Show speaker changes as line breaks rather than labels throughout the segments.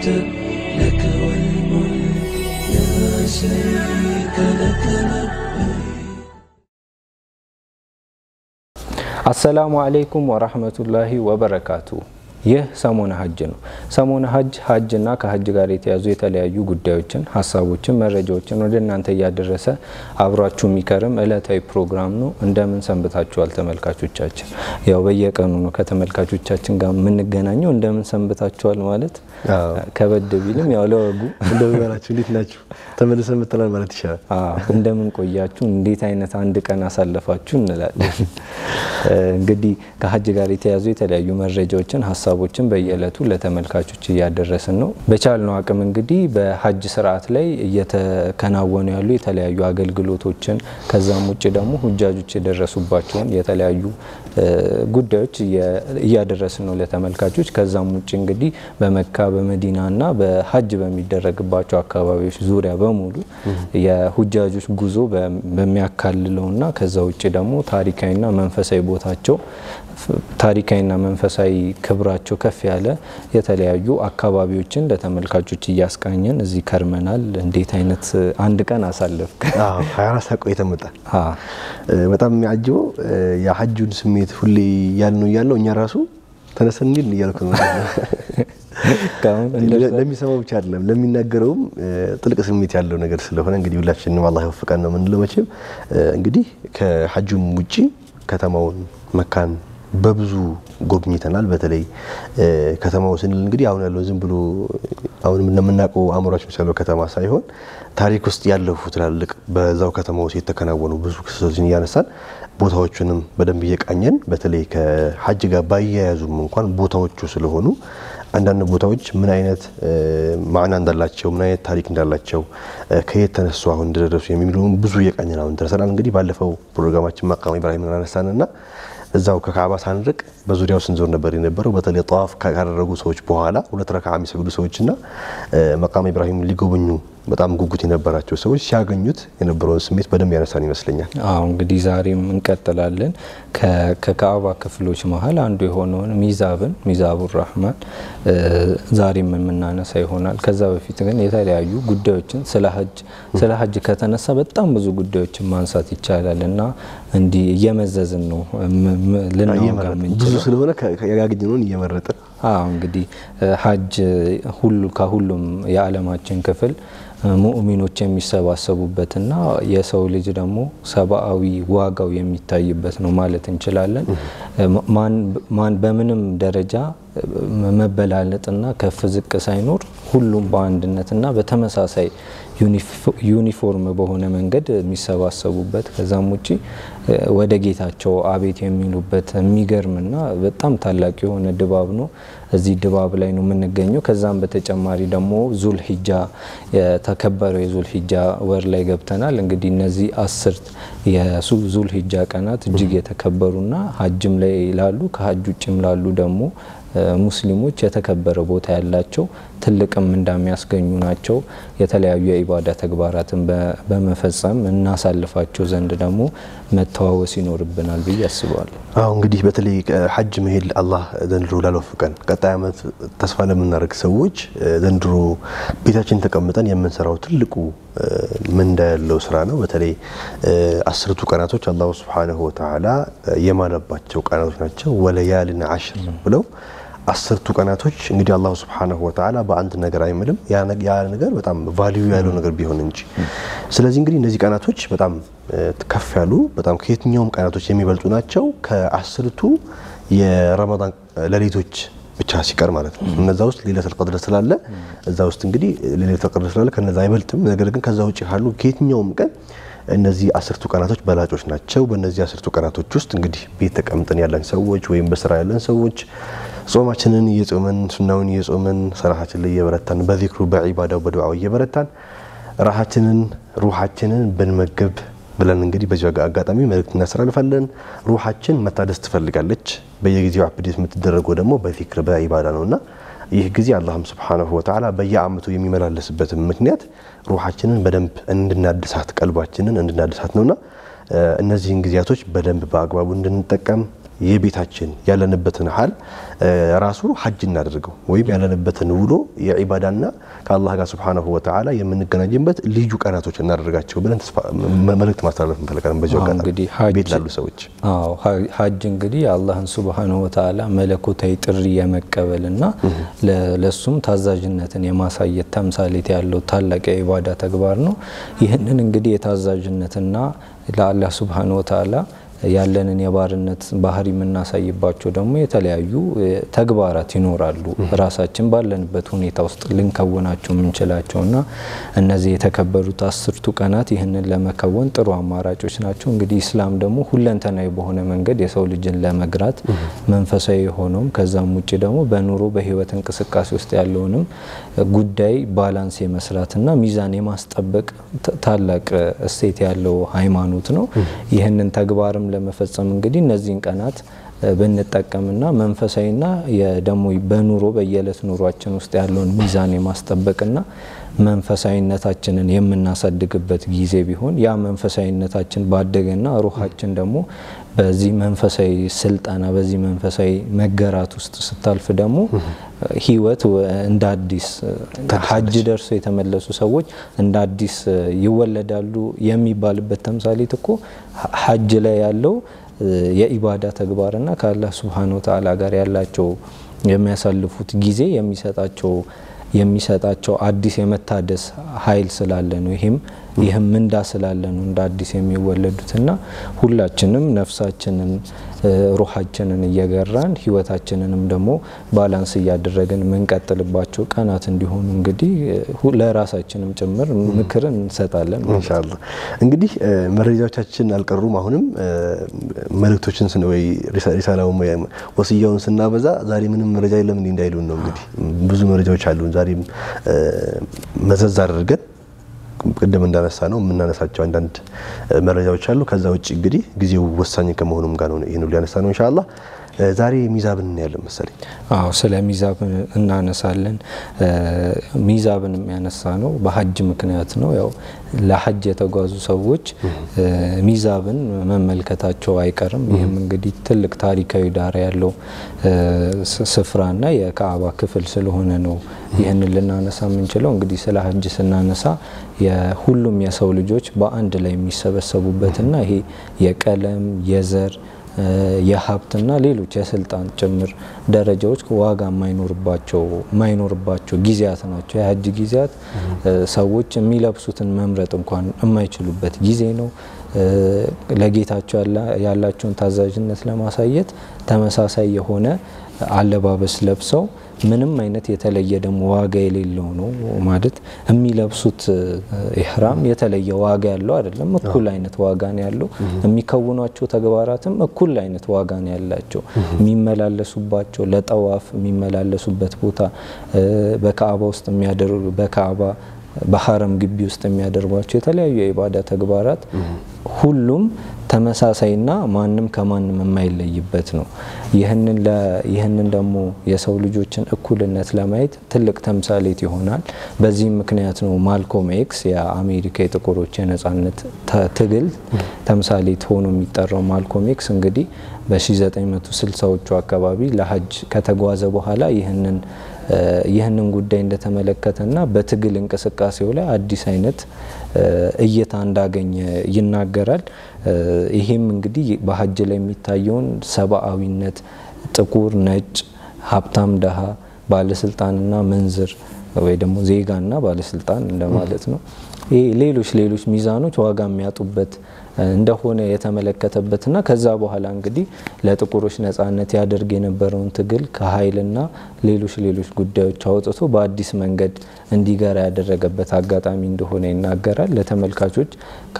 لك والملك لا شريك لك
አሰላሙ አለይኩም ወራህመቱላሂ ወበረካቱ። ይህ ሰሞነ ሀጅ ነው። ሰሞነ ሀጅ ሀጅና ከሀጅ ጋር የተያዙ የተለያዩ ጉዳዮችን፣ ሀሳቦችን፣ መረጃዎችን ወደ እናንተ እያደረሰ አብሯችሁ የሚከርም እለታዊ ፕሮግራም ነው። እንደምን ሰንብታችኋል ተመልካቾቻችን? ያው በየቀኑ ነው ከተመልካቾቻችን ጋር የምንገናኘው። እንደምን ሰንብታችኋል ማለት ከበድ ቢልም ያው ለወጉ
እንደምን ናችሁ? እንዴት ናችሁ? ተመልሰን መጥተናል ማለት ይቻላል።
አዎ እንደምን ቆያችሁ፣ እንዴት አይነት አንድ ቀን አሳለፋችሁ እንላለን። እንግዲህ ከሀጅ ጋር የተያዙ የተለያዩ መረጃዎችን፣ ሀሳቦችን በየዕለቱ ለተመልካቾች እያደረስን ነው። በቻልነው አቅም እንግዲህ በሀጅ ስርዓት ላይ እየተከናወኑ ያሉ የተለያዩ አገልግሎቶችን ከዛም ውጭ ደግሞ ሁጃጆች የደረሱባቸውን የተለያዩ ጉዳዮች እያደረስን ነው ለተመልካቾች። ከዛም ውጭ እንግዲህ በመካ በመዲናና በሀጅ በሚደረግባቸው አካባቢዎች ዙሪያ በሙሉ የሁጃጆች ጉዞ በሚያካልለውና ከዛ ውጭ ደግሞ ታሪካዊና መንፈሳዊ ቦታቸው ታሪካዊና መንፈሳዊ ክብራቸው ከፍ ያለ የተለያዩ አካባቢዎችን ለተመልካቾች እያስቃኘን እዚህ ከርመናል። እንዴት አይነት አንድ ቀን አሳለፍክ?
አዎ 24 ሰዓት ቆይተን መጣን። በጣም የሚያጅበው የሀጁን ስሜት ሁሌ ያልነው እያለው እኛ ራሱ ተነስተን እንሂድ እያልኩ ነው። ለሚሰማው ብቻ አይደለም ለሚናገረውም ጥልቅ ስሜት ያለው ነገር ስለሆነ እንግዲህ ሁላችንም አላህ ይወፍቀን ነው የምንለው። መቼም እንግዲህ ከሀጁም ውጪ ከተማውን መካን በብዙ ጎብኝተናል። በተለይ ከተማው ስንል እንግዲህ አሁን ያለው ዝም ብሎ አሁን እንደምናውቀው አእምሯችን ያለው ከተማ ሳይሆን ታሪክ ውስጥ ያለፉ ትላልቅ በዛው ከተማ ውስጥ የተከናወኑ ብዙ ክስተቶችን እያነሳን ቦታዎቹንም በደንብ እየቃኘን በተለይ ከሀጅ ጋር ባያያዙም እንኳን ቦታዎቹ ስለሆኑ አንዳንድ ቦታዎች ምን አይነት ማዕና እንዳላቸው ምን አይነት ታሪክ እንዳላቸው ከየት ተነሱ አሁን እንደደረሱ የሚለውን ብዙ እየቃኘን አሁን ደርሰናል። እንግዲህ ባለፈው ፕሮግራማችን መቃም ኢብራሂምን አነሳንና እዛው ከካዕባ ሳንርቅ በዙሪያው ስንዞር ነበር የነበረው። በተለይ ጠዋፍ ካደረጉ ሰዎች በኋላ ሁለት ረካ የሚሰግዱ ሰዎችና መቃም ኢብራሂም ሊጎበኙ በጣም ጉጉት የነበራቸው ሰዎች ሲያገኙት የነበረውን ስሜት በደንብ ያነሳን ይመስለኛል።
አዎ እንግዲህ ዛሬም እንቀጥላለን። ከካዕባ ክፍሎች መሀል አንዱ የሆነውን ሚዛብን ሚዛቡ ራህማን ዛሬም የምናነሳ ይሆናል። ከዛ በፊት ግን የተለያዩ ጉዳዮችን ስለ ሀጅ ስለ ሀጅ ከተነሳ በጣም ብዙ ጉዳዮችን ማንሳት ይቻላል እና እንዲህ እየመዘዝን ነው ልናወጋ
ብዙ
የምንችለው።
ስለሆነ ያገኘነውን እየመረጥን
አዎ እንግዲህ ሀጅ ሁሉ ከሁሉም የዓለማችን ክፍል ሙእሚኖች የሚሰባሰቡበትና የሰው ልጅ ደግሞ ሰብአዊ ዋጋው የሚታይበት ነው ማለት እንችላለን። ማን በምንም ደረጃ መበላለጥና ከፍ ዝቅ ሳይኖር ሁሉም በአንድነትና በተመሳሳይ ዩኒፎርም በሆነ መንገድ የሚሰባሰቡበት ከዛም ውጪ ወደ ጌታቸው አቤት የሚሉበት የሚገርምና በጣም ታላቅ የሆነ ድባብ ነው። እዚህ ድባብ ላይ ነው የምንገኘው። ከዛም በተጨማሪ ደግሞ ዙል ሂጃ የተከበረው የዙል ሂጃ ወር ላይ ገብተናል። እንግዲህ እነዚህ አስርት የዙል ሂጃ ቀናት እጅግ የተከበሩና ሀጅም ላይ ላሉ ከሀጅ ውጭም ላሉ ደግሞ ሙስሊሞች የተከበረ ቦታ ያላቸው ትልቅም እንደሚያስገኙ ናቸው። የተለያዩ የኢባዳ ተግባራትን በመፈጸም እናሳልፋቸው ዘንድ ደግሞ መተዋወስ ይኖርብናል ብዬ አስባለሁ።
አሁ እንግዲህ በተለይ ሀጅ መሄድ አላህ ዘንድሮ ላልወፍቀን ቀጣይ ዓመት ተስፋ ለምናደርግ ሰዎች ዘንድሮ ቤታችን ተቀምጠን የምንሰራው ትልቁ ምንዳ ያለው ስራ ነው። በተለይ አስርቱ ቀናቶች አላሁ ስብሓነሁ ወተዓላ የማለባቸው ቀናቶች ናቸው። ወለያልን አሽር ብለው አስርቱ ቀናቶች እንግዲህ አላሁ ስብሓነሁ ወተዓላ በአንድ ነገር አይምልም። ያ ነገር በጣም ቫሊዩ ያለው ነገር ቢሆን እንጂ። ስለዚህ እንግዲህ እነዚህ ቀናቶች በጣም ከፍ ያሉ በጣም ከየትኛውም ቀናቶች የሚበልጡ ናቸው። ከአስርቱ የረመዳን ሌሊቶች ብቻ ሲቀር ማለት ነው። እነዛ ውስጥ ሌለቱል ቀድር ስላለ እዛ ውስጥ እንግዲህ ሌለቱል ቀድር ስላለ ከነዛ አይበልጥም። ነገር ግን ከዛ ውጭ ካሉ ከየትኛውም ቀን እነዚህ አስርቱ ቀናቶች በላጮች ናቸው። በእነዚህ አስርቱ ቀናቶች ውስጥ እንግዲህ ቤት ተቀምጠን ያለን ሰዎች ወይም በስራ ያለን ሰዎች ጾማችንን እየጾመን ሱናውን እየጾመን ሰላታችን ላይ እየበረታን በዚክሩ በዒባዳው በዱዓው እየበረታን ራሃችንን ሩሃችንን ብንመግብ ብለን እንግዲህ በዚህ አጋጣሚ መልእክት እናስተላልፋለን። ሩሃችን መታደስ ትፈልጋለች። በየጊዜው አፕዴት የምትደረገው ደግሞ በዚክር በዒባዳ ነውና ይህ ጊዜ አላህም ስብሓነሁ ወተዓላ በየአመቱ የሚመላለስበትን ምክንያት ሩሃችንን በደንብ እንድናድሳት ቀልባችንን እንድናድሳት ነውና እነዚህን ጊዜያቶች በደንብ በአግባቡ እንድንጠቀም የቤታችን ያለንበትን ሀል ራሱ ሀጅ እናደርገው ወይም ያለንበትን ውሎ የዒባዳና ከአላህ ጋር ስብሓነሁ ወተዓላ የምንገናኝበት ልዩ ቀናቶች እናደርጋቸው ብለን መልእክት ማስተላለፍ እንፈልጋለን። በዚሁ አጋጣሚ
እንግዲህ
ቤት ላሉ ሰዎች
አዎ ሀጅ እንግዲህ የአላህን ሱብሃነሁ ወተዓላ መለኮታዊ ጥሪ የመቀበልና ለሱም ታዛዥነትን የማሳየት ተምሳሌት ያለው ታላቅ የኢባዳ ተግባር ነው። ይህንን እንግዲህ የታዛዥነትና ለአላህ ሱብሃነሁ ወተዓላ ያለንን የባርነት ባህሪ የምናሳይባቸው ደግሞ የተለያዩ ተግባራት ይኖራሉ። ራሳችን ባለንበት ሁኔታ ውስጥ ልንከውናቸው የምንችላቸው እና እነዚህ የተከበሩት አስርቱ ቀናት ይህንን ለመከወን ጥሩ አማራጮች ናቸው። እንግዲህ ኢስላም ደግሞ ሁለንተናዊ በሆነ መንገድ የሰው ልጅን ለመግራት መንፈሳዊ የሆነውም ከዛም ውጭ ደግሞ በኑሮ በህይወት እንቅስቃሴ ውስጥ ያለውንም ጉዳይ ባላንስ የመስራትና ሚዛን የማስጠበቅ ታላቅ እሴት ያለው ሃይማኖት ነው። ይህንን ተግባርም ለመፈጸም እንግዲህ እነዚህን ቀናት ብንጠቀምና መንፈሳዊና ደግሞ በኑሮ በየዕለት ኑሯችን ውስጥ ያለውን ሚዛን የማስጠበቅና መንፈሳዊነታችንን የምናሳድግበት ጊዜ ቢሆን ያ መንፈሳዊነታችን ባደገና ሩሃችን ደግሞ በዚህ መንፈሳዊ ስልጠና በዚህ መንፈሳዊ መገራት ውስጥ ስታልፍ ደግሞ ህይወት እንደ አዲስ ሀጅ ደርሶ የተመለሱ ሰዎች እንደ አዲስ ይወለዳሉ የሚባልበት ተምሳሌት እኮ ሀጅ ላይ ያለው የኢባዳ ተግባርና ከአላህ ሱብሃነሁ ወተዓላ ጋር ያላቸው የሚያሳልፉት ጊዜ የሚሰጣቸው የሚሰጣቸው አዲስ የመታደስ ኃይል ስላለ ነው። ይህም ይህም ምንዳ ስላለ ነው እንደ አዲስ የሚወለዱትና ሁላችንም ነፍሳችንን ሩሃችንን እየገራን ህይወታችንንም ደግሞ ባላንስ እያደረግን የምንቀጥልባቸው ቀናት እንዲሆኑ እንግዲህ ለራሳችንም ጭምር ምክርን እንሰጣለን።
ኢንሻአላህ እንግዲህ መረጃዎቻችን አልቀሩም። አሁንም መልእክቶችን ወይ ሪሳላውን ወስያውን ስናበዛ ዛሬ ምንም መረጃ የለም እንዲህ እንዳይሉን ነው። እንግዲህ ብዙ መረጃዎች አሉን። ዛሬም መዘዝ አድርገን ቅድም እንዳነሳ ነው የምናነሳቸው አንዳንድ መረጃዎች አሉ። ከዛ ውጭ እንግዲህ ጊዜው ወሳኝ ከመሆኑም ጋር ነው ይህን ሁሉ ያነሳ ነው። ኢንሻአላህ ዛሬ ሚዛብን እናያለን መሰለኝ።
አዎ ስለ ሚዛብ እናነሳለን። ሚዛብን የሚያነሳ ነው በሀጅ ምክንያት ነው። ያው ለሀጅ የተጓዙ ሰዎች ሚዛብን መመልከታቸው አይቀርም። ይህም እንግዲህ ትልቅ ታሪካዊ ዳራ ያለው ስፍራና የካዕባ ክፍል ስለሆነ ነው ይህንን ልናነሳ የምንችለው። እንግዲህ ስለ ሀጅ ስናነሳ የሁሉም የሰው ልጆች በአንድ ላይ የሚሰበሰቡበትና ይሄ የቀለም የዘር የሀብትና ሌሎች የስልጣን ጭምር ደረጃዎች ዋጋ የማይኖርባቸው የማይኖርባቸው ጊዜያት ናቸው። የሀጅ ጊዜያት ሰዎች የሚለብሱትን መምረጥ እንኳን የማይችሉበት ጊዜ ነው። ለጌታቸው ያላቸውን ታዛዥነት ለማሳየት ተመሳሳይ የሆነ አለባበስ ለብሰው ምንም አይነት የተለየ ደግሞ ዋጋ የሌለው ነው ማለት የሚለብሱት ኢህራም የተለየ ዋጋ ያለው አይደለም። እኩል አይነት ዋጋ ነው ያለው። የሚከውኗቸው ተግባራትም እኩል አይነት ዋጋ ነው ያላቸው። የሚመላለሱባቸው ለጠዋፍ የሚመላለሱበት ቦታ በካዕባ ውስጥ የሚያደርጉ በካዕባ በሀረም ግቢ ውስጥ የሚያደርጓቸው የተለያዩ የኢባዳ ተግባራት ሁሉም ተመሳሳይና ማንም ከማንም የማይለይበት ነው። ይህንን ደግሞ የሰው ልጆችን እኩልነት ለማየት ትልቅ ተምሳሌት ይሆናል። በዚህም ምክንያት ነው ማልኮም ኤክስ የአሜሪካ የጥቁሮች የነጻነት ትግል ተምሳሌት ሆኖ የሚጠራው። ማልኮም ኤክስ እንግዲህ በ1960ዎቹ አካባቢ ለሀጅ ከተጓዘ በኋላ ይህንን ይህንን ጉዳይ እንደተመለከተና በትግል እንቅስቃሴው ላይ አዲስ አይነት እይታ እንዳገኘ ይናገራል። ይሄም እንግዲህ በሀጅ ላይ የሚታየውን ሰብአዊነት፣ ጥቁር፣ ነጭ፣ ሀብታም፣ ደሃ፣ ባለስልጣንና መንዝር ወይ ደግሞ ዜጋና ባለስልጣን እንደማለት ነው። ይሄ ሌሎች ሌሎች ሚዛኖች ዋጋ የሚያጡበት እንደሆነ የተመለከተበትና ከዛ በኋላ እንግዲህ ለጥቁሮች ነጻነት ያደርግ የነበረውን ትግል ከኃይልና ሌሎች ሌሎች ጉዳዮች አውጥቶ በአዲስ መንገድ እንዲገራ ያደረገበት አጋጣሚ እንደሆነ ይናገራል። ለተመልካቾች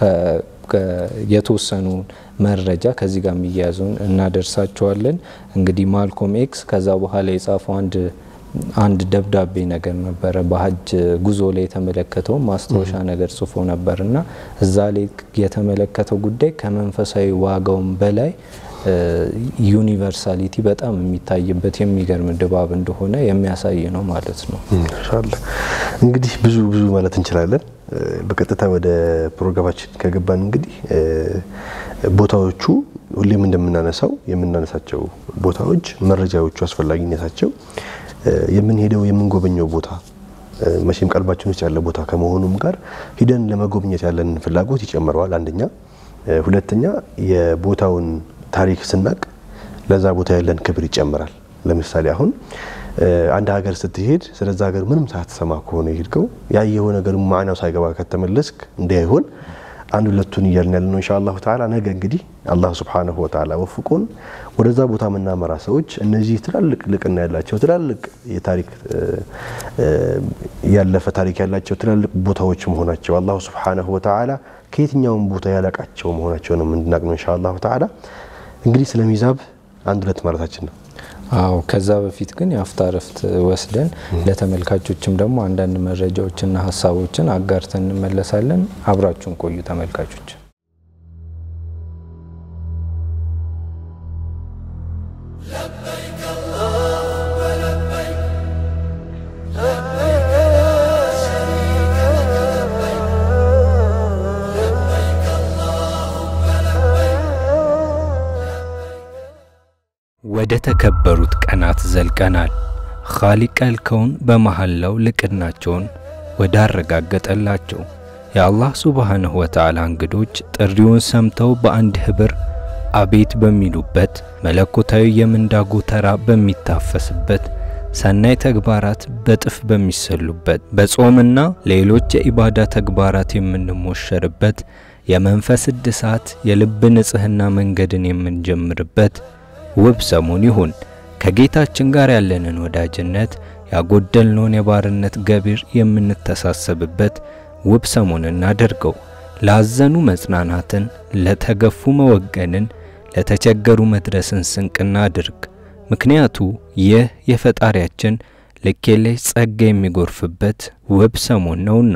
የተወሰኑ መረጃ ከዚህ ጋር የሚያያዙን እናደርሳቸዋለን። እንግዲህ ማልኮም ኤክስ ከዛ በኋላ የጻፈው አንድ አንድ ደብዳቤ ነገር ነበረ። በሀጅ ጉዞ ላይ የተመለከተው ማስታወሻ ነገር ጽፎ ነበር እና እዛ ላይ የተመለከተው ጉዳይ ከመንፈሳዊ ዋጋውም በላይ ዩኒቨርሳሊቲ በጣም የሚታይበት የሚገርም ድባብ እንደሆነ የሚያሳይ ነው ማለት ነው።
ኢንሻአላህ እንግዲህ ብዙ ብዙ ማለት እንችላለን። በቀጥታ ወደ ፕሮግራማችን ከገባን እንግዲህ ቦታዎቹ ሁሌም እንደምናነሳው የምናነሳቸው ቦታዎች መረጃዎቹ አስፈላጊነታቸው የምንሄደው የምንጎበኘው ቦታ መቼም ቀልባችን ውስጥ ያለ ቦታ ከመሆኑም ጋር ሂደን ለመጎብኘት ያለን ፍላጎት ይጨምረዋል። አንደኛ፣ ሁለተኛ የቦታውን ታሪክ ስናቅ ለዛ ቦታ ያለን ክብር ይጨምራል። ለምሳሌ አሁን አንድ ሀገር ስትሄድ ስለዛ ሀገር ምንም ሳትሰማ ከሆነ የሄድከው ያየው ነገር ማዕናው ሳይገባ ከተመለስክ እንዳይሆን አንድ ሁለቱን እያልን ያለ ነው። ኢንሻአላሁ ተዓላ ነገ እንግዲህ አላህ ሱብሓነሁ ወተዓላ ወፍቆን ወደዛ ቦታ የምናመራ ሰዎች እነዚህ ትላልቅ ልቅና ያላቸው ትላልቅ የታሪክ ያለፈ ታሪክ ያላቸው ትላልቅ ቦታዎች መሆናቸው አላሁ ሱብሓነሁ ወተዓላ ከየትኛውም ቦታ ያላቃቸው መሆናቸውን እንድናቅ ነው ኢንሻአላሁ ተዓላ። እንግዲህ ስለ ሚዛብ አንድ ሁለት ማለታችን ነው።
አዎ ከዛ በፊት ግን የአፍታ ረፍት ወስደን ለተመልካቾችም ደግሞ አንዳንድ መረጃዎችና ሀሳቦችን አጋርተን እንመለሳለን። አብራችሁን ቆዩ ተመልካቾች። ወደ ተከበሩት ቀናት ዘልቀናል። ኻሊቀል ከውን በመሐላው ልቅናቸውን ወዳረጋገጠላቸው የአላህ ሱብሓነሁ ወተዓላ እንግዶች ጥሪውን ሰምተው በአንድ ኅብር አቤት በሚሉበት መለኮታዊ የምንዳ ጎተራ በሚታፈስበት ሰናይ ተግባራት በጥፍ በሚሰሉበት በጾምና ሌሎች የኢባዳ ተግባራት የምንሞሸርበት የመንፈስ እድሳት የልብ ንጽሕና መንገድን የምንጀምርበት ውብ ሰሞን ይሁን። ከጌታችን ጋር ያለንን ወዳጅነት ያጎደልነውን የባርነት ገቢር የምንተሳሰብበት ውብ ሰሞን እናደርገው። ላዘኑ መጽናናትን፣ ለተገፉ መወገንን፣ ለተቸገሩ መድረስን ስንቅና አድርግ። ምክንያቱ ይህ የፈጣሪያችን ልክ የለሽ ጸጋ የሚጎርፍበት ውብ ሰሞን ነውና።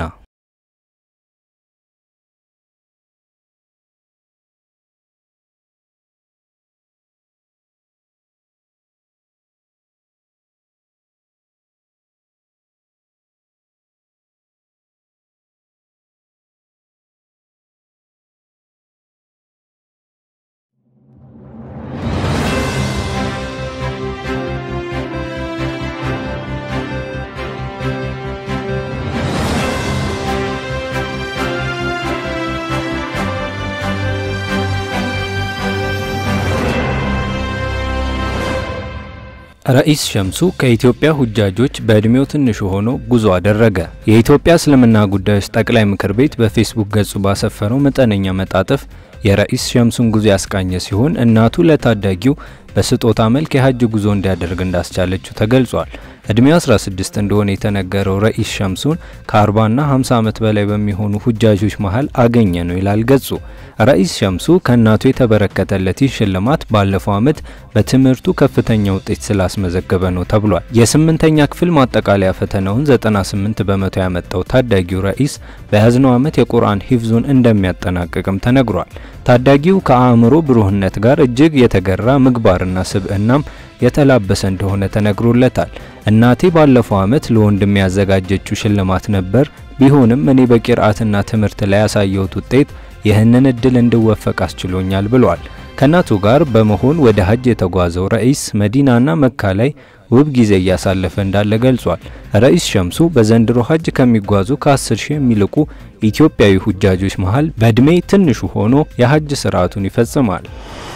ረኢስ ሸምሱ ከኢትዮጵያ ሁጃጆች በእድሜው ትንሹ ሆኖ ጉዞ አደረገ። የኢትዮጵያ እስልምና ጉዳዮች ጠቅላይ ምክር ቤት በፌስቡክ ገጹ ባሰፈረው መጠነኛ መጣጥፍ የረኢስ ሸምሱን ጉዞ ያስቃኘ ሲሆን እናቱ ለታዳጊው በስጦታ መልክ የሀጅ ጉዞ እንዲያደርግ እንዳስቻለችው ተገልጿል። እድሜው 16 እንደሆነ የተነገረው ረኢስ ሸምሱን ከ40ና 50 ዓመት በላይ በሚሆኑ ሁጃጆች መሃል አገኘ ነው ይላል ገጹ። ረኢስ ሸምሱ ከእናቱ የተበረከተለት ይህ ሽልማት ባለፈው ዓመት በትምህርቱ ከፍተኛ ውጤት ስላስመዘገበ ነው ተብሏል። የስምንተኛ ክፍል ማጠቃለያ ፈተናውን 98 በመቶ ያመጣው ታዳጊው ረኢስ በያዝነው ዓመት የቁርአን ሂፍዙን እንደሚያጠናቅቅም ተነግሯል። ታዳጊው ከአእምሮ ብሩህነት ጋር እጅግ የተገራ ምግባርና ስብዕናም የተላበሰ እንደሆነ ተነግሮለታል። እናቴ ባለፈው ዓመት ለወንድም ያዘጋጀችው ሽልማት ነበር። ቢሆንም እኔ በቂርአትና ትምህርት ላይ ያሳየሁት ውጤት ይህንን እድል እንድወፈቅ አስችሎኛል ብሏል። ከእናቱ ጋር በመሆን ወደ ሀጅ የተጓዘው ረኢስ መዲናና መካ ላይ ውብ ጊዜ እያሳለፈ እንዳለ ገልጿል። ረኢስ ሸምሱ በዘንድሮ ሀጅ ከሚጓዙ ከ10 ሺህ የሚልቁ ኢትዮጵያዊ ሁጃጆች መሃል በእድሜ ትንሹ ሆኖ የሀጅ ስርዓቱን ይፈጽማል።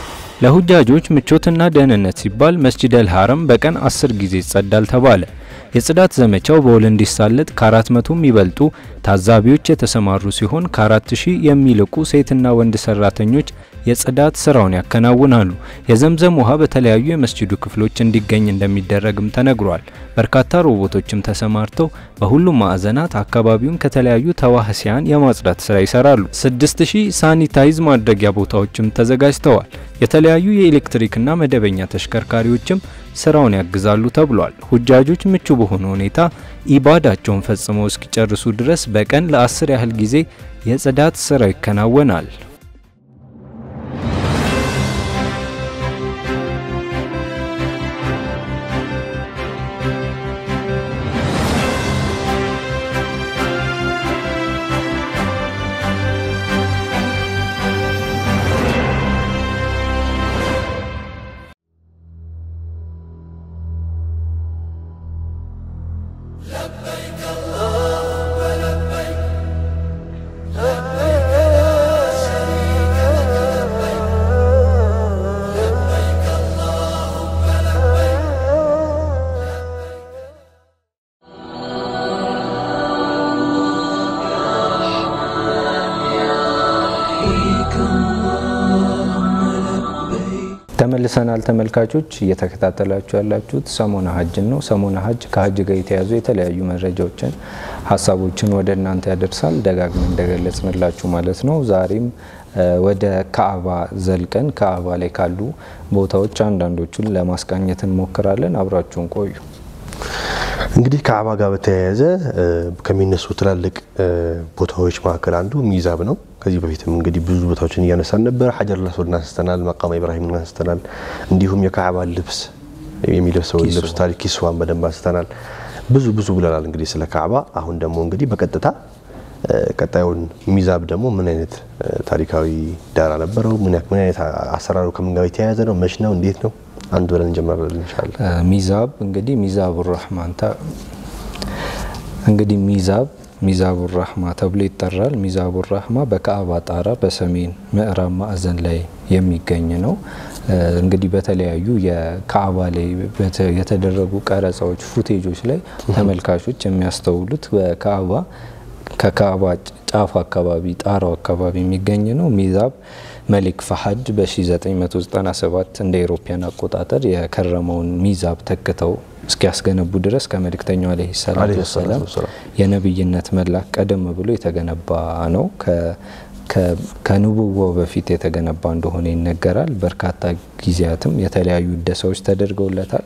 ለሁጃጆች ምቾትና ደህንነት ሲባል መስጂድ አል ሐረም በቀን 10 ጊዜ ይጸዳል ተባለ። የጽዳት ዘመቻው በውል እንዲሳለጥ ከ400 የሚበልጡ ታዛቢዎች የተሰማሩ ሲሆን ከ4000 የሚልቁ ሴትና ወንድ ሰራተኞች የጽዳት ስራውን ያከናውናሉ። የዘምዘም ውሃ በተለያዩ የመስጂዱ ክፍሎች እንዲገኝ እንደሚደረግም ተነግሯል። በርካታ ሮቦቶችም ተሰማርተው በሁሉም ማዕዘናት አካባቢውን ከተለያዩ ተዋህሲያን የማጽዳት ስራ ይሰራሉ። 6000 ሳኒታይዝ ማድረጊያ ቦታዎችም ተዘጋጅተዋል። የተለያዩ የኤሌክትሪክና መደበኛ ተሽከርካሪዎችም ስራውን ያግዛሉ ተብሏል። ሁጃጆች ምቹ በሆነ ሁኔታ ኢባዳቸውን ፈጽመው እስኪጨርሱ ድረስ በቀን ለአስር ያህል ጊዜ የጽዳት ስራ ይከናወናል። ተመልሰናል ተመልካቾች፣ እየተከታተላችሁ ያላችሁት ሰሞነ ሀጅን ነው። ሰሞነ ሀጅ ከሀጅ ጋር የተያዙ የተለያዩ መረጃዎችን፣ ሀሳቦችን ወደ እናንተ ያደርሳል። ደጋግመን እንደገለጽንላችሁ ማለት ነው። ዛሬም ወደ ካዕባ ዘልቀን ካዕባ ላይ ካሉ ቦታዎች አንዳንዶቹን ለማስቃኘት እንሞክራለን። አብራችሁን ቆዩ።
እንግዲህ ከአባ ጋር በተያያዘ ከሚነሱ ትላልቅ ቦታዎች መካከል አንዱ ሚዛብ ነው። ከዚህ በፊትም እንግዲህ ብዙ ቦታዎችን እያነሳን ነበር። ሀጀር ላስወድ አንስተናል፣ መቃማ ኢብራሂም አንስተናል። እንዲሁም የካዕባ ልብስ የሚለብሰው ልብስ ታሪክ ኪስዋን በደንብ አንስተናል። ብዙ ብዙ ብለናል እንግዲህ ስለ ካዕባ። አሁን ደግሞ እንግዲህ በቀጥታ ቀጣዩን ሚዛብ ደግሞ ምን አይነት ታሪካዊ ዳራ ነበረው፣ ምን አይነት አሰራሩ ከምን ጋር የተያያዘ ነው፣ መች ነው፣ እንዴት ነው አንድ ብለን እንጀምራለን እንሻለን።
ሚዛብ እንግዲህ ሚዛቡ ራህማን እንግዲህ ሚዛብ ሚዛቡ ራህማ ተብሎ ይጠራል። ሚዛቡ ራህማ በካዕባ ጣራ በሰሜን ምዕራብ ማዕዘን ላይ የሚገኝ ነው። እንግዲህ በተለያዩ የካዕባ ላይ የተደረጉ ቀረጻዎች፣ ፉቴጆች ላይ ተመልካቾች የሚያስተውሉት በካዕባ ከካዕባ ጫፍ አካባቢ ጣራው አካባቢ የሚገኝ ነው። ሚዛብ መሊክ ፈሀድ በ1997 እንደ ኤሮፓያን አቆጣጠር የከረመውን ሚዛብ ተክተው እስኪያስገነቡ ድረስ ከመልእክተኛው ዓለይሂ ሰላቱ ወሰላም የነብይነት መላክ ቀደም ብሎ የተገነባ ነው። ከንቡዋው በፊት የተገነባ እንደሆነ ይነገራል። በርካታ ጊዜያትም የተለያዩ እደሳዎች ተደርገውለታል።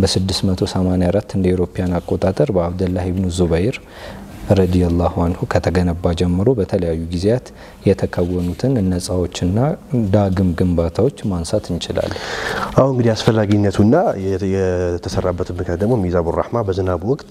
በ684 እንደ ኤሮፓያን አቆጣጠር በአብደላህ ኢብኑ ዙበይር ረዲየላሁ አንሁ ከተገነባ ጀምሮ በተለያዩ ጊዜያት የተከወኑትን እነጻዎችና ዳግም ግንባታዎች ማንሳት እንችላለን።
አሁን እንግዲህ አስፈላጊነቱና የተሰራበትን ምክንያት ደግሞ ሚዛቡ ራህማ በዝናብ ወቅት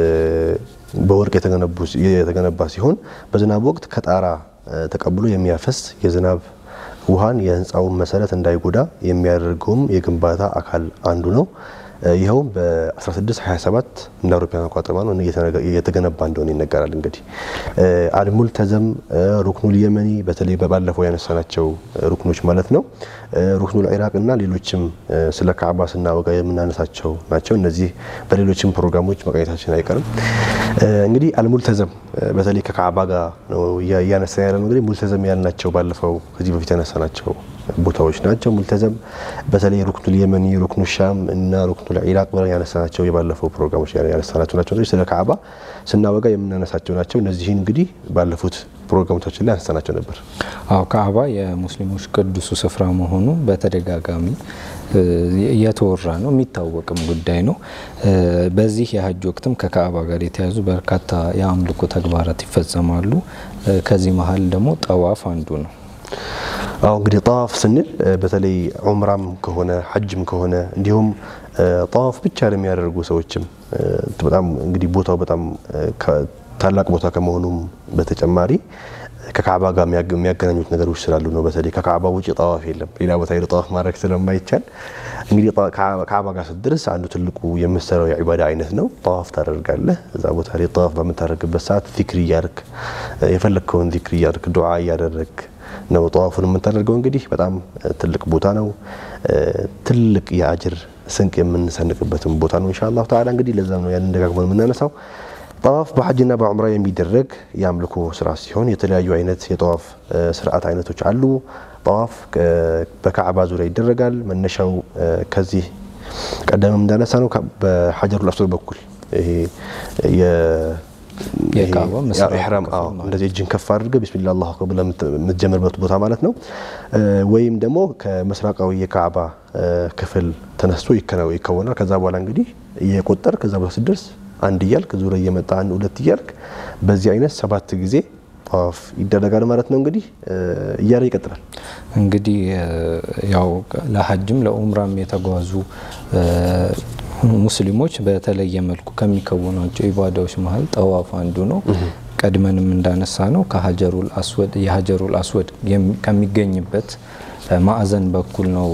በወርቅ የተገነባ ሲሆን በዝናብ ወቅት ከጣራ ተቀብሎ የሚያፈስ የዝናብ ውሃን የህንፃውን መሰረት እንዳይጎዳ የሚያደርገውም የግንባታ አካል አንዱ ነው። ይኸውም በ1627 እንደ አውሮፓውያን አቆጣጠር ነው የተገነባ እንደሆነ ይነገራል። እንግዲህ አልሙልተዘም፣ ሩክኑል የመኒ በተለይ ባለፈው ያነሳናቸው ሩክኖች ማለት ነው። ሩክኑል ኢራቅ እና ሌሎችም ስለ ካዕባ ስናወጋ የምናነሳቸው ናቸው። እነዚህ በሌሎችም ፕሮግራሞች መቃኘታችን አይቀርም። እንግዲህ አልሙልተዘም በተለይ ከካዕባ ጋር ነው እያነሳ ያለ ነው። እንግዲህ ሙልተዘም ያልናቸው ባለፈው ከዚህ በፊት ያነሳናቸው ቦታዎች ናቸው። ሙልተዘም በተለይ ሩክኑል የመኒ፣ ሩክኑ ሻም እና ሩክኑል ኢራቅ ብለን ያነሳናቸው የባለፈው ፕሮግራሞች ያነሳናቸው ናቸው። ስለ ካዕባ ስናወጋ የምናነሳቸው ናቸው። እነዚህን እንግዲህ ባለፉት ፕሮግራሞቻችን ላይ አንስተናቸው ነበር።
አዎ ካዕባ የሙስሊሞች ቅዱሱ ስፍራ መሆኑ በተደጋጋሚ እየተወራ ነው፣ የሚታወቅም ጉዳይ ነው። በዚህ የሀጅ ወቅትም ከካዕባ ጋር የተያዙ በርካታ የአምልኮ ተግባራት ይፈጸማሉ። ከዚህ መሀል ደግሞ ጠዋፍ አንዱ ነው።
አሁ እንግዲህ ጠዋፍ ስንል በተለይ ዑምራም ከሆነ ሐጅም ከሆነ እንዲሁም ጠዋፍ ብቻ ለሚያደርጉ ሰዎችም በጣም እንግዲህ ቦታው በጣም ታላቅ ቦታ ከመሆኑም በተጨማሪ ከካዕባ ጋር የሚያገናኙት ነገሮች ስላሉ ነው። በተለይ ከካዕባ ውጭ ጠዋፍ የለም። ሌላ ቦታ ሄዶ ጠዋፍ ማድረግ ስለማይቻል እንግዲህ ካዕባ ጋር ስትደርስ አንዱ ትልቁ የምትሰራው የዒባዳ አይነት ነው። ጠዋፍ ታደርጋለህ። እዛ ቦታ ላይ ጠዋፍ በምታደርግበት ሰዓት ዚክር እያርክ የፈለግከውን ዚክር እያርክ ዱዓ እያደረግ ነው ጠዋፉን የምታደርገው። እንግዲህ በጣም ትልቅ ቦታ ነው። ትልቅ የአጅር ስንቅ የምንሰንቅበትም ቦታ ነው። ኢንሻአላሁ ተዓላ እንግዲህ ለዛ ነው ያንን ደጋግመን የምናነሳው። ጠዋፍ በሐጅና በዑምራ የሚደረግ የአምልኮ ስራ ሲሆን የተለያዩ አይነት የጠዋፍ ስርዓት አይነቶች አሉ። ጠዋፍ በካዕባ ዙሪያ ይደረጋል። መነሻው ከዚህ ቀደምም እንዳነሳ ነው በሐጀሩል አስወድ በኩል ይሄ
የካዕባ
ኢሕራም እንደዚህ እጅን ከፍ አድርገህ ቢስሚላህ አላሁ አክበር ብለህ የምትጀምርበት ቦታ ማለት ነው። ወይም ደግሞ ከምስራቃዊ የካዕባ ክፍል ተነስቶ ይከወናል። ከዛ በኋላ እንግዲህ እየቆጠር ከዛ በኋላ ስደርስ አንድ እያልክ ዙረ እየመጣ አንድ ሁለት እያልክ በዚህ አይነት ሰባት ጊዜ ጠዋፍ ይደረጋል ማለት ነው። እንግዲህ እያለ ይቀጥላል።
እንግዲህ ያው ለሀጅም ለኡምራም የተጓዙ ሙስሊሞች በተለየ መልኩ ከሚከውኗቸው ኢባዳዎች መሀል ጠዋፍ አንዱ ነው። ቀድመንም እንዳነሳ ነው ከሀጀሩል አስወድ የሀጀሩል አስወድ ከሚገኝበት ማዕዘን በኩል ነው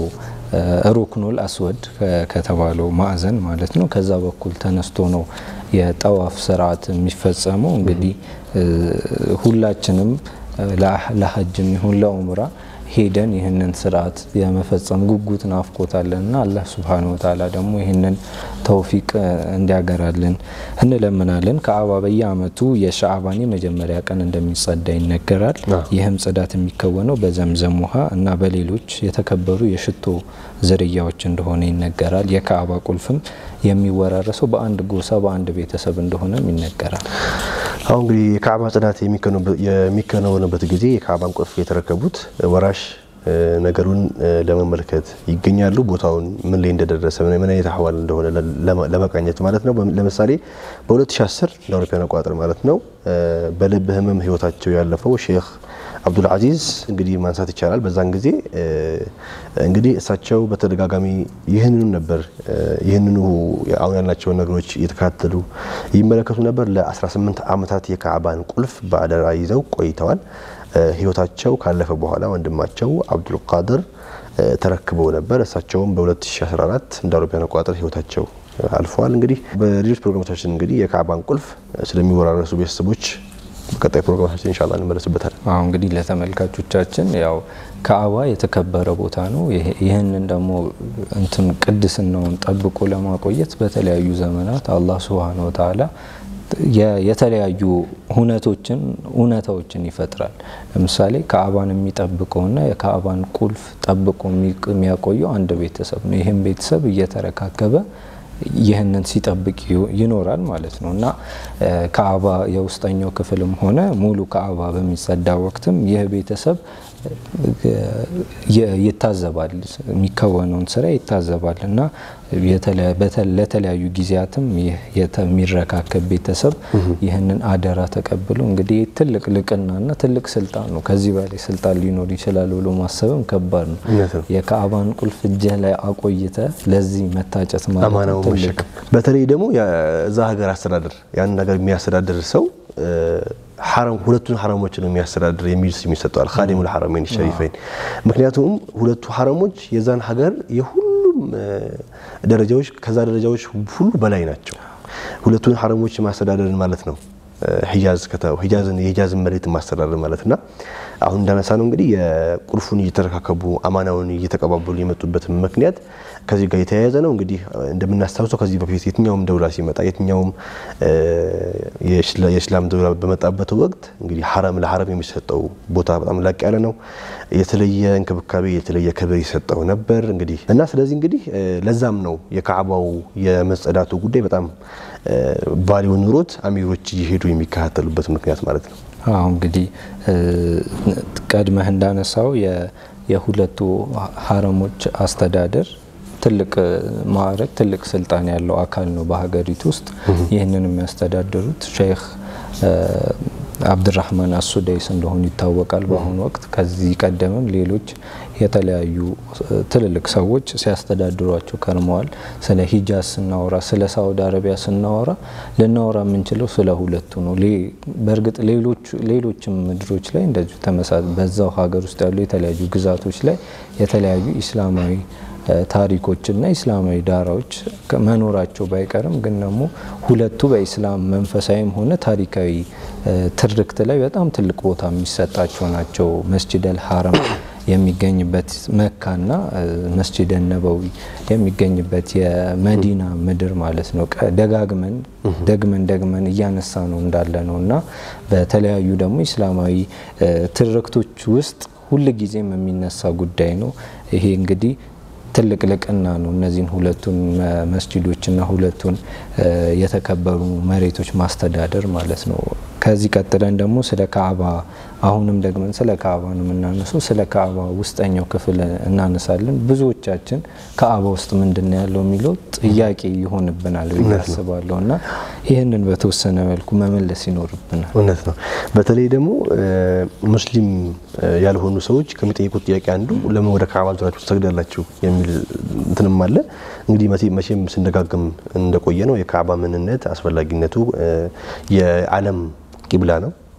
ሩክኑል አስወድ ከተባለው ማዕዘን ማለት ነው። ከዛ በኩል ተነስቶ ነው የጠዋፍ ስርዓት የሚፈጸመው። እንግዲህ ሁላችንም ለሀጅም ይሁን ለኡምራ ሄደን ይህንን ስርዓት የመፈጸም ጉጉት ናፍቆታለን እና አላህ ሱብሓነሁ ወተዓላ ደግሞ ይህንን ተውፊቅ እንዲያገራልን እንለምናለን። ከአባ በየአመቱ የሻዕባን የመጀመሪያ ቀን እንደሚጸዳ ይነገራል። ይህም ጽዳት የሚከወነው በዘምዘም ውሃ እና በሌሎች የተከበሩ የሽቶ ዝርያዎች እንደሆነ ይነገራል። የካዕባ ቁልፍም የሚወራረሰው በአንድ ጎሳ በአንድ ቤተሰብ እንደሆነም ይነገራል።
አሁን እንግዲህ የካዕባ ጽዳት የሚከናወንበት ጊዜ የካዕባን ቁልፍ የተረከቡት ወራሽ ነገሩን ለመመልከት ይገኛሉ። ቦታውን ምን ላይ እንደደረሰ ምን አይነት አህዋል እንደሆነ ለመቃኘት ማለት ነው። ለምሳሌ በ2010 እንደ አውሮፓውያን አቆጣጠር ማለት ነው በልብ ህመም ህይወታቸው ያለፈው ሼክ አብዱል አዚዝ እንግዲህ ማንሳት ይቻላል። በዛን ጊዜ እንግዲህ እሳቸው በተደጋጋሚ ይህንኑ ነበር ይህንኑ አሁን ያልናቸውን ነገሮች እየተከታተሉ ይመለከቱ ነበር። ለ18 ዓመታት የካዕባን ቁልፍ በአደራ ይዘው ቆይተዋል። ህይወታቸው ካለፈ በኋላ ወንድማቸው አብዱል ቃድር ተረክበው ነበር። እሳቸውም በ2014 እንደ አውሮፓውያን አቆጣጠር ህይወታቸው አልፈዋል። እንግዲህ በሌሎች ፕሮግራሞቻችን እንግዲህ የካዕባን ቁልፍ ስለሚወራረሱ ቤተሰቦች በቀጣይ ፕሮግራማችን ኢንሻአላህ እንመለስበታለን።
አሁን እንግዲህ ለተመልካቾቻችን ያው ካዕባ የተከበረ ቦታ ነው። ይህንን ደግሞ እንትን ቅድስናውን ጠብቆ ለማቆየት በተለያዩ ዘመናት አላህ ሱብሃነሁ ወተዓላ የተለያዩ ሁነቶችን እውነታዎችን ይፈጥራል። ለምሳሌ ካዕባን የሚጠብቀውና የካዕባን ቁልፍ ጠብቆ የሚያቆየው አንድ ቤተሰብ ነው። ይህም ቤተሰብ እየተረካከበ ይህንን ሲጠብቅ ይኖራል ማለት ነው እና ካዕባ የውስጠኛው ክፍልም ሆነ ሙሉ ካዕባ በሚጸዳ ወቅትም ይህ ቤተሰብ ይታዘባል፣ የሚከወነውን ስራ ይታዘባል እና ለተለያዩ ጊዜያትም የሚረካከብ ቤተሰብ ይህንን አደራ ተቀብሎ እንግዲህ ትልቅ ልቅናና ትልቅ ስልጣን ነው። ከዚህ በላይ ስልጣን ሊኖር ይችላል ብሎ ማሰብም ከባድ ነው። የካዕባን ቁልፍ እጅህ ላይ አቆይተ ለዚህ መታጨት ማለት ትልቅ
በተለይ ደግሞ የዛ ሀገር አስተዳደር ያን ነገር የሚያስተዳድር ሰው ሐረም ሁለቱን ሐረሞች ነው የሚያስተዳድር የሚል ስም ይሰጠዋል። ኻዲሙል ሐረመይን ሸሪፈይን። ምክንያቱም ሁለቱ ሐረሞች የዛን ሀገር የሁሉም ደረጃዎች ከዛ ደረጃዎች ሁሉ በላይ ናቸው። ሁለቱን ሐረሞች ማስተዳደርን ማለት ነው ሂጃዝ ከተው ሂጃዝን የሂጃዝን መሬት ማስተዳደር ማለትና አሁን እንዳነሳ ነው እንግዲህ የቁልፉን እየተረካከቡ አማናውን እየተቀባበሉ የመጡበት ምክንያት ከዚህ ጋር የተያያዘ ነው። እንግዲህ እንደምናስታውሰው ከዚህ በፊት የትኛውም ደውላ ሲመጣ የትኛውም የእስላም ደውላ በመጣበት ወቅት እንግዲህ ሐረም ለሐረም የሚሰጠው ቦታ በጣም ላቅ ያለ ነው። የተለየ እንክብካቤ የተለየ ክብር ይሰጠው ነበር እንግዲህ እና ስለዚህ እንግዲህ ለዛም ነው የካዕባው የመጸዳቱ ጉዳይ በጣም ቫሊዩ ኑሮት አሚሮች እየሄዱ የሚከታተሉበት ምክንያት ማለት ነው።
አሁ እንግዲህ ቀድመህ እንዳነሳው የሁለቱ ሐረሞች አስተዳደር ትልቅ ማዕረግ ትልቅ ስልጣን ያለው አካል ነው በሀገሪቱ ውስጥ። ይህንን የሚያስተዳድሩት ሼክ አብድራህማን አሱዳይስ እንደሆኑ ይታወቃል በአሁኑ ወቅት። ከዚህ ቀደምም ሌሎች የተለያዩ ትልልቅ ሰዎች ሲያስተዳድሯቸው ከርመዋል። ስለ ሂጃዝ ስናወራ፣ ስለ ሳውዲ አረቢያ ስናወራ ልናወራ የምንችለው ስለ ሁለቱ ነው። በእርግጥ ሌሎችም ምድሮች ላይ እንደዚሁ ተመሳ በዛው ሀገር ውስጥ ያሉ የተለያዩ ግዛቶች ላይ የተለያዩ ኢስላማዊ ታሪኮችና ኢስላማዊ ዳራዎች መኖራቸው ባይቀርም ግን ደግሞ ሁለቱ በኢስላም መንፈሳዊም ሆነ ታሪካዊ ትርክት ላይ በጣም ትልቅ ቦታ የሚሰጣቸው ናቸው። መስጂድ አል ሐረም የሚገኝበት መካና መስጂድ ነበዊ የሚገኝበት የመዲና ምድር ማለት ነው። ደጋግመን ደግመን ደግመን እያነሳ ነው እንዳለ ነው እና በተለያዩ ደግሞ ኢስላማዊ ትርክቶች ውስጥ ሁልጊዜም የሚነሳ ጉዳይ ነው። ይሄ እንግዲህ ትልቅ ልቅና ነው። እነዚህን ሁለቱን መስጂዶችና ሁለቱን የተከበሩ መሬቶች ማስተዳደር ማለት ነው። ከዚህ ቀጥለን ደግሞ ስለ ካዕባ አሁንም ደግመን ስለ ካዕባ ነው የምናነሰው። ስለ ካዕባ ውስጠኛው ክፍል እናነሳለን። ብዙዎቻችን ካዕባ ውስጥ ምንድን ነው ያለው የሚለው ጥያቄ ይሆንብናል ብዬ አስባለሁ እና ይህንን በተወሰነ መልኩ መመለስ ይኖርብናል።
እውነት ነው። በተለይ ደግሞ ሙስሊም ያልሆኑ ሰዎች ከሚጠይቁት ጥያቄ አንዱ ለምን ወደ ካዕባ ዙራችሁ ትሰግዳላችሁ የሚል እንትንም አለ። እንግዲህ መቼም ስንደጋግም እንደቆየ ነው የካዕባ ምንነት አስፈላጊነቱ የዓለም ቂብላ ነው።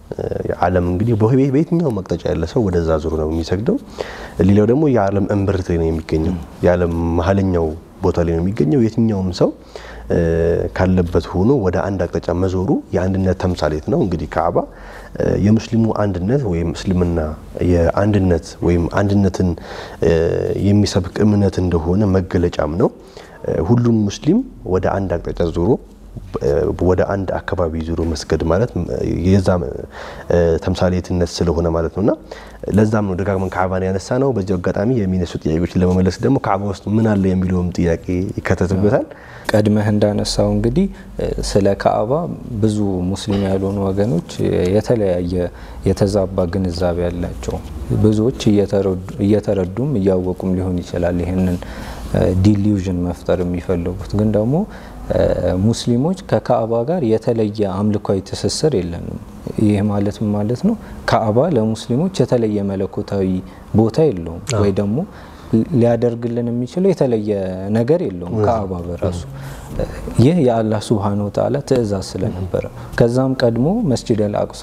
ዓለም እንግዲህ በ- በየትኛውም አቅጣጫ ያለ ሰው ወደዛ ዙሩ ነው የሚሰግደው። ሌላው ደግሞ የዓለም እምብርት ላይ ነው የሚገኘው፣ የዓለም መሀለኛው ቦታ ላይ ነው የሚገኘው። የትኛውም ሰው እ፣ ካለበት ሆኖ ወደ አንድ አቅጣጫ መዞሩ የአንድነት ተምሳሌት ነው። እንግዲህ ካዕባ እ፣ የሙስሊሙ አንድነት ወይም እስልምና የአንድነት ወይም አንድነትን እ፣ የሚሰብክ እምነት እንደሆነ መገለጫም ነው። እ፣ ሁሉም ሙስሊም ወደ አንድ አቅጣጫ ዞሮ እ፣ ወደ አንድ አካባቢ ዞሮ መስገድ ማለት እ፣ የዛ እ፣ ተምሳሌትነት ስለሆነ ማለት ነውና ለዛም ነው ደጋግመን ካዕባን ያነሳ ነው። በዚህ አጋጣሚ የሚነሱ ጥያቄዎችን ለመመለስ ደግሞ ካዕባ ውስጥ ምን አለ የሚለውም ጥያቄ ይከተትበታል።
ቀድመህ እንዳነሳው እንግዲህ እ፣ ስለ ካዕባ ብዙ ሙስሊም ያልሆኑ ወገኖች የተለያየ የተዛባ ግንዛቤ ያላቸው ብዙዎች እየተረዱ- እየተረዱም እያወቁም ሊሆን ይችላል ይህንን ዲሊዥን መፍጠር የሚፈልጉት ግን ደግሞ እ፣ ሙስሊሞች ከካዕባ ጋር የተለየ አምልኳዊ ትስስር የለንም። ይህ ማለት ምን ማለት ነው? ካዕባ ለሙስሊሞች የተለየ መለኮታዊ ቦታ የለውም ወይ ደግሞ ሊያደርግልን የሚችለው የተለየ ነገር የለውም። ካዕባ በራሱ ይህ የአላህ ሱብሃነሁ ወተዓላ ትእዛዝ ስለነበረ ከዛም ቀድሞ መስጂድ አልአቅሳ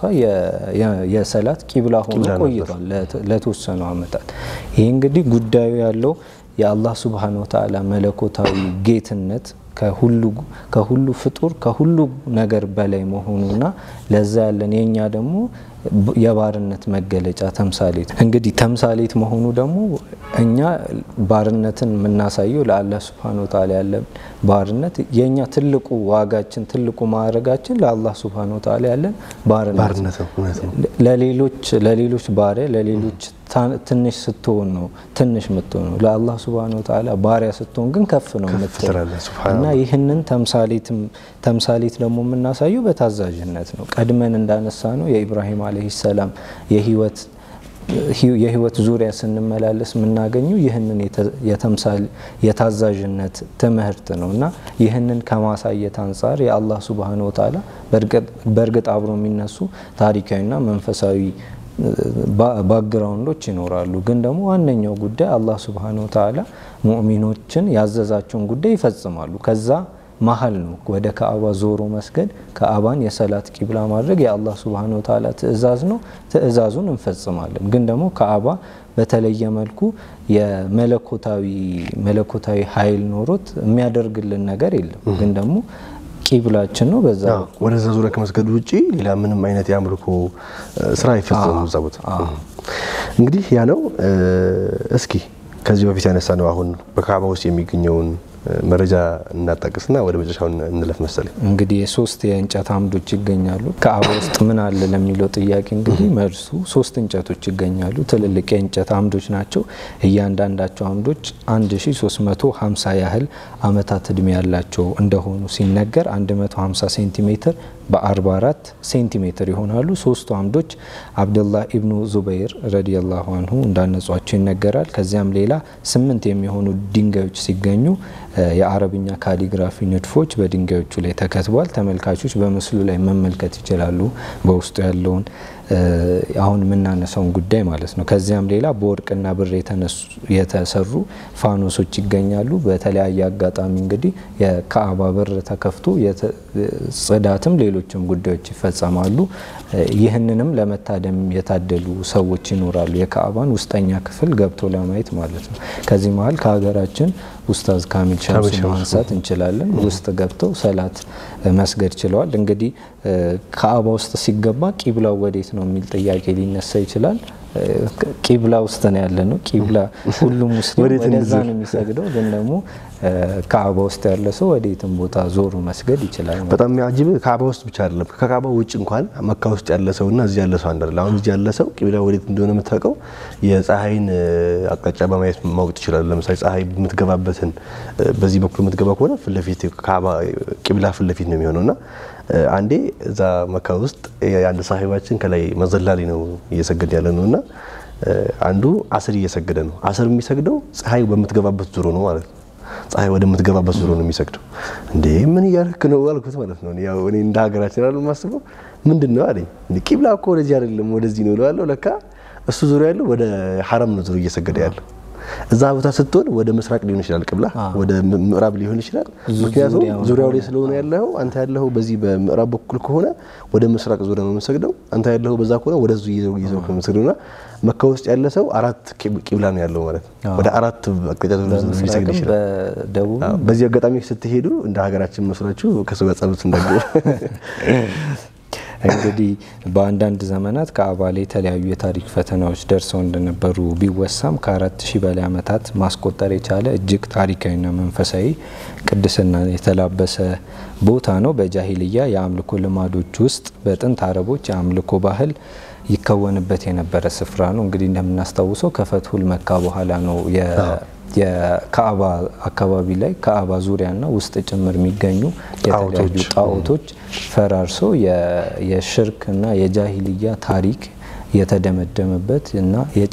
የሰላት ቂብላ ሆኖ ቆይቷል ለት- ለተወሰኑ ዓመታት። ይህ እንግዲህ ጉዳዩ ያለው የአላህ ሱብሃነሁ ወተዓላ መለኮታዊ ጌትነት ከሁሉ ከሁሉ ፍጡር ከሁሉ ነገር በላይ መሆኑና ለዛ ያለን የኛ ደግሞ የባርነት መገለጫ ተምሳሌት እንግዲህ ተምሳሌት መሆኑ ደግሞ እኛ ባርነትን የምናሳየው ለአላህ ሱብሃነሁ ወተዓላ ያለን ባርነት የእኛ ትልቁ ዋጋችን ትልቁ ማዕረጋችን ለአላህ ሱብሃነሁ ወተዓላ ያለን ባርነት
ባርነት ነው። እውነት ነው።
ለሌሎች ለሌሎች ባሪያ ለሌሎች ታ- ትንሽ ስትሆን ነው ትንሽ የምትሆነው ለአላህ ሱብሃነሁ ወተዓላ ባሪያ ስትሆን ግን ከፍ ነው
ከፍ
የምትሆነው
ትላለህ። ሱብሃነላህ።
እና ይህንን ተምሳሌትም ተምሳሌት ደግሞ የምናሳየው በታዛዥነት ነው። ቀድመን እንዳነሳ ነው የኢብራሂም አለይሂ ሰላም የህይወት የህይወት ዙሪያ ስንመላለስ የምናገኘው ይህንን የተ- የተምሳሌ- የታዛዥነት ትምህርት ነው እና ይህንን ከማሳየት አንጻር የአላህ ሱብሃነሁ ወተዓላ በእርግጥ- በእርግጥ አብሮ የሚነሱ ታሪካዊና መንፈሳዊ ባ- ባክግራውንዶች ይኖራሉ። ግን ደግሞ ዋነኛው ጉዳይ አላህ ሱብሃነሁ ወተዓላ ሙእሚኖችን ያዘዛቸውን ጉዳይ ይፈጽማሉ። ከዛ መሀል ነው ወደ ካዕባ ዞሮ መስገድ፣ ካዕባን የሰላት ቂብላ ማድረግ የአላህ ሱብሃነሁ ወተዓላ ትእዛዝ ነው። ትእዛዙን እንፈጽማለን። ግን ደግሞ ካዕባ በተለየ መልኩ የመለኮታዊ መለኮታዊ ኃይል ኖሮት የሚያደርግልን ነገር የለም። ግን ደግሞ ቂብላችን ነው። በዛ
አዎ፣ ወደዛ ዙሪያ ከመስገዱ ውጪ ሌላ ምንም አይነት የአምልኮ እ፣ ስራ አይፈጸምም እዛ ቦታ። እንግዲህ ያ ነው። እ፣ እስኪ ከዚህ በፊት ያነሳ ነው አሁን በካዕባ ውስጥ የሚገኘውን እ፣ መረጃ እናጣቅስና ወደ መጨረሻው እንለፍ መሰለኝ።
እንግዲህ የሶስት የእንጨት አምዶች ይገኛሉ። ካዕባ ውስጥ ምን አለ ለሚለው ጥያቄ እንግዲህ መልሱ ሶስት እንጨቶች ይገኛሉ። ትልልቅ የእንጨት አምዶች ናቸው። እያንዳንዳቸው አምዶች 1350 ያህል አመታት እድሜ ያላቸው እንደሆኑ ሲነገር 150 ሴንቲሜትር በ44 ሴንቲሜትር ይሆናሉ። ሶስቱ አምዶች አብደላህ ኢብኑ ዙበይር ረዲየላሁ አንሁ እንዳነጿቸው ይነገራል። ከዚያም ሌላ ስምንት የሚሆኑ ድንጋዮች ሲገኙ እ፣ የአረብኛ ካሊግራፊ ንድፎች በድንጋዮቹ ላይ ተከትቧል። ተመልካቾች በምስሉ ላይ መመልከት ይችላሉ በውስጡ ያለውን እ፣ አሁን የምናነሳውን ጉዳይ ማለት ነው። ከዚያም ሌላ በወርቅና ብር የተነሱ- የተሰሩ ፋኖሶች ይገኛሉ። በተለያየ አጋጣሚ እንግዲህ የካዕባ በር ተከፍቶ የተ- ጽዳትም ሌሎችም ጉዳዮች ይፈጸማሉ። እ፣ ይህንንም ለመታደም የታደሉ ሰዎች ይኖራሉ። የካዕባን ውስጠኛ ክፍል ገብቶ ለማየት ማለት ነው። ከዚህ መሀል ከሀገራችን ኡስታዝ ካሚል ሸምሱ
ሸምሱ።
ማንሳት እንችላለን። ውስጥ ገብተው ሰላት እ፣ መስገድ ችለዋል። እንግዲህ እ፣ ካዕባ ውስጥ ሲገባ ቂብላው ወዴት ነው የሚል ጥያቄ ሊነሳ ይችላል። እ፣ ቂብላ ውስጥ ነው ያለ ነው። ቂብላ ሁሉም ሙስሊም
ወዴት
ወደዛ
እንዙር?
ነው የሚሰግደው። ግን ደግሞ እ፣ ካዕባ ውስጥ ያለ ሰው ወዴትም ቦታ ዞሮ መስገድ ይችላል ማለት ነው።
በጣም የሚያጅብ ካዕባ ውስጥ ብቻ አይደለም፣ ከካዕባ ውጭ እንኳን መካ ውስጥ ያለ ሰው እና እዚህ ያለ ሰው አንድ አይደለም። አሁን እዚህ ያለ ሰው ቂብላ ወዴት እንደሆነ የምታውቀው የፀሐይን እ፣ አቅጣጫ በማየት ማወቅ ትችላለህ። ለምሳሌ ፀሐይ የምትገባበትን እ፣ በዚህ በኩል የምትገባ ከሆነ ፊት ለፊት ካዕባ ቂብላ ፊት ለፊት ነው የሚሆነው እና እ፣ አንዴ እዛ መካ ውስጥ የአንድ ሳሂባችን ከላይ መዘላሊ ነው እየሰገድ ያለ ነው እና እ፣ አንዱ አስር እየሰገደ ነው። አስር የሚሰግደው ፀሐይ በምትገባበት ዙሮ ነው ማለት ነው። ፀሐይ ወደምትገባበት ዙሮ ነው የሚሰግደው። እንዴ ምን እያደረክ ነው አልኩት ማለት ነው። ያው እኔ እንደ ሀገራችን አይደል የማስበው ምንድን ነው አለኝ። እንዴ ቂብላ እኮ ወደዚህ አይደለም ወደዚህ ነው እለዋለሁ። ለካ እሱ ዙሮ ያለው ወደ ሐረም ነው ዙሮ እየሰገደ ያለው። እዛ ቦታ ስትሆን ወደ ምስራቅ ሊሆን ይችላል ቅብላ፣ ወደ ምዕራብ ሊሆን ይችላል። ምክንያቱም ዙሪያው ላይ ስለሆነ ያለው አንተ ያለው በዚህ በምዕራብ በኩል ከሆነ ወደ ምስራቅ ዙሪያ ነው የምሰግደው፣ አንተ ያለው በዛ ከሆነ ወደዙ ይዘው ይዘው ነው የምሰግደውና መካ ውስጥ ያለ ሰው አራት ቂብላ ነው ያለው ማለት ነው። ወደ አራት አቅጣጫ ሊሰግድ ይችላል።
በደቡብ
በዚህ አጋጣሚ ስትሄዱ እንደ ሀገራችን መስሏችሁ ከሰው ጋር ጸሎት እንዳገቡ
እንግዲህ በአንዳንድ ዘመናት ከአባ ላይ የተለያዩ የታሪክ ፈተናዎች ደርሰው እንደነበሩ ቢወሳም ከአራት ሺህ በላይ ዓመታት ማስቆጠር የቻለ እጅግ ታሪካዊና መንፈሳዊ ቅድስና የተላበሰ ቦታ ነው። በጃሂልያ የአምልኮ ልማዶች ውስጥ በጥንት አረቦች የአምልኮ ባህል ይከወንበት የነበረ ስፍራ ነው። እንግዲህ እንደምናስታውሰው ከፈትሁል መካ በኋላ ነው የካዕባ አካባቢ ላይ ካዕባ ዙሪያና ውስጥ ጭምር የሚገኙ የተለያዩ ጣዖቶች ፈራርሶ የሽርክ እና የጃሂልያ ታሪክ የተደመደመበት እና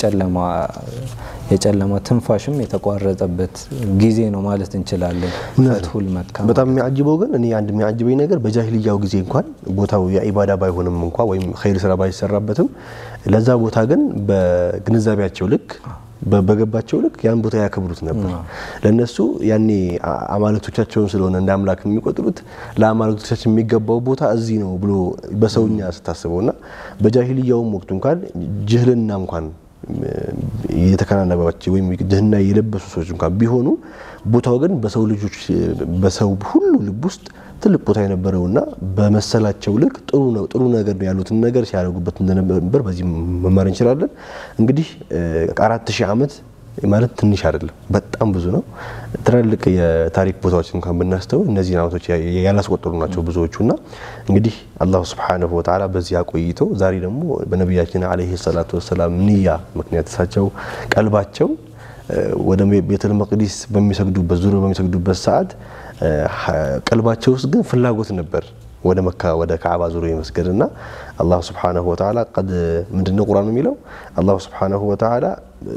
የጨለማ ትንፋሽም የተቋረጠበት ጊዜ ነው ማለት እንችላለን። ፈትሁል መካ
በጣም የሚያጅበው ግን እኔ አንድ የሚያጅበኝ ነገር በጃሂልያው ጊዜ እንኳን ቦታው የኢባዳ ባይሆንም እንኳ ወይም ኸይር ስራ ባይሰራበትም ለዛ ቦታ ግን በግንዛቤያቸው ልክ በገባቸው ልክ ያን ቦታ ያከብሩት ነበር። ለነሱ ያኔ አማልክቶቻቸውን ስለሆነ እንደ አምላክ የሚቆጥሩት ለአማልክቶቻችን የሚገባው ቦታ እዚህ ነው ብሎ በሰውኛ ስታስበው እና በጃሂልያውም ወቅቱ እንኳን ጅህልና እንኳን የተከናነባቸው ወይም ድህና የለበሱ ሰዎች እንኳን ቢሆኑ ቦታው ግን በሰው ልጆች በሰው ሁሉ ልብ ውስጥ ትልቅ ቦታ የነበረውና በመሰላቸው ልክ ጥሩ ነው ጥሩ ነገር ነው ያሉትን ነገር ሲያደርጉበት እንደነበር በዚህ መማር እንችላለን። እንግዲህ አራት ሺህ ዓመት ማለት ትንሽ አይደለም፣ በጣም ብዙ ነው። ትላልቅ የታሪክ ቦታዎች እንኳን ብናስተውል እነዚህን ዓመቶች ያላስቆጠሩ ናቸው ብዙዎቹና እንግዲህ አላሁ ስብሓነሁ ወተዓላ በዚህ አቆይቶ ዛሬ ደግሞ በነቢያችን ዓለይሂ ሰላቱ ወሰላም ንያ ምክንያት እሳቸው ቀልባቸው ወደ ቤተል መቅዲስ በሚሰግዱበት ዙሪያ በሚሰግዱበት ሰዓት ቀልባቸው ውስጥ ግን ፍላጎት ነበር ወደ መካ ወደ ካዕባ ዙሪያ የመስገድ እና አላሁ ስብሓነሁ ወተዓላ ቀድ ምንድነው ቁርአን የሚለው አላሁ ስብሓነሁ ወተዓላ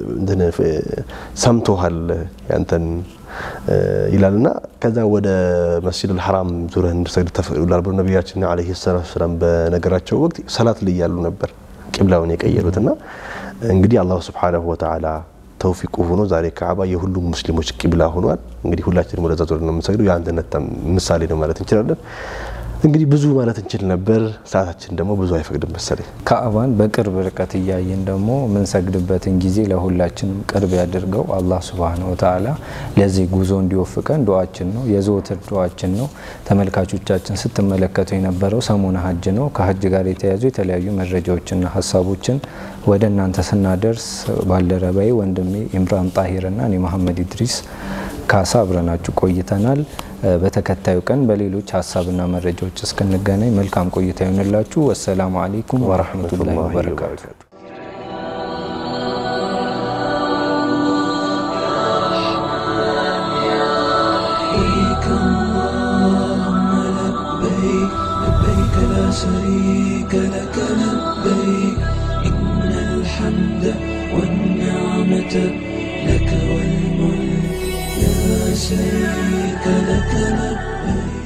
ሰምቶሃል ያንተን ይላልና ከዛ ወደ መስጂድ አልሐራም ዙሪያ እንድሰግድ ተፈቅዶላል ብሎ ነቢያችን ዓለይሂ ሰላቱ ወሰላም በነገራቸው ወቅት ሰላት ላይ ያሉ ነበር ቂብላውን የቀየሩትና እንግዲህ አላሁ ስብሓነሁ ወተዓላ ተውፊቁ ሆኖ ዛሬ ካዕባ የሁሉም ሙስሊሞች ቂብላ ሆኗል። እንግዲህ ሁላችንም ወደዛ ዞር ነው የምንሰግደው። የአንድነት ምሳሌ ነው ማለት እንችላለን። እንግዲህ ብዙ ማለት እንችል ነበር፣ ሰዓታችን ደግሞ ብዙ አይፈቅድም መሰለኝ።
ካዕባን በቅርብ ርቀት እያየን ደግሞ የምንሰግድበትን ጊዜ ለሁላችንም ቅርብ ያድርገው አላህ ሱብሃነሁ ወተዓላ። ለዚህ ጉዞ እንዲወፍቀን ዱዓችን ነው፣ የዘወትር ዱዓችን ነው። ተመልካቾቻችን ስትመለከቱ የነበረው ሰሞነ ሀጅ ነው። ከሀጅ ጋር የተያዙ የተለያዩ መረጃዎችና ሀሳቦችን ወደ እናንተ ስናደርስ ባልደረባዬ ወንድሜ ኢምራን ጣሂርና እኔ መሐመድ ኢድሪስ ካሳ አብረናችሁ ቆይተናል። በተከታዩ ቀን በሌሎች ሀሳብና መረጃዎች እስክንገናኝ መልካም ቆይታ ይሆንላችሁ። ወሰላሙ አሌይኩም ወረህመቱላሂ ወበረካቱ።
لبيك لا شريك لك لبيك إن الحمد والنعمة لك والملك لا شريك لك لبيك